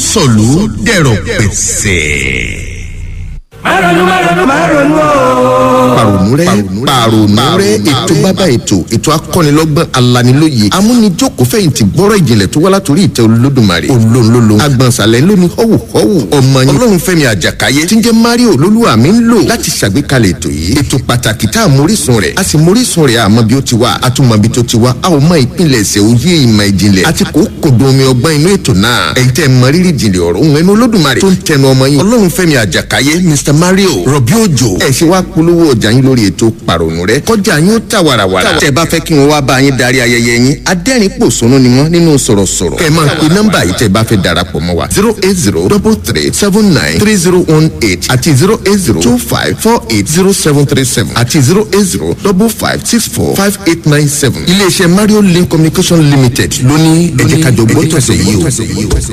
sọ̀lú dẹ̀rọ̀ pẹ̀sẹ̀ márùnún márùnún márùnún o. pàrònú rẹ pàrònú rẹ ètò bàbá ètò ètò akọ́nilọ́gbọ́n alanilóye amúnijòkó fẹ̀yìntì gbọ́rọ̀ ìjìnlẹ̀ tó wá látòrí ìtẹ́ olódùmarè olóńlólo agbọ̀nsalẹ̀ lóní họ́wù họ́wù ọmọ yín ọlọ́run fẹ́mi àjàkáyé tí ń jẹ́ mario olólùwà mi ń lò láti ṣàgbékalẹ̀ ètò yìí ètò pàtàkì tá a mórísun rẹ̀ a sì mórísun rẹ̀ àmọ́ bí ó ti wá a tún mọ bí tó ti wá a ò mọ ìpínlẹ̀ ẹ̀sẹ̀ òye ìmọ̀ ìjìnlẹ̀ àti kò kòdó omi ọgbọ́n inú ètò náà ẹ̀yin tẹ́ mọ rírì ìjìnlẹ̀ ọ̀rọ̀ òun ẹnu olódùmarè tó ń tẹnu ọmọ yín ọlọ́run fẹ́mi àjàkáyé mr mario rọ̀bí òjò ẹ̀ ṣe wá polówó ọjà yín lórí ètò pàrònú rẹ kọjá yín ó tà wàràwàrà tẹ́ bá fẹ́ kí wọ́n wá bá yín darí ayẹyẹ yín adẹ́rìn pòṣónú ni wọ́n nínú sọ̀rọ̀sọ̀rọ̀ kẹ́ ẹ máa pe nọ́mbà yìí tẹ́ bá fẹ́ darapọ̀ mọ́ wa zero eight zero double three seven nine three zero one eight àti zero eight zero two five four eight zero seven three seven àti zero eight zero double five six four five eight nine seven iléeṣẹ́ mario link communication limited lóní ẹ̀jẹ̀ kájọ gbọ́tọ̀sẹ̀ yìí o.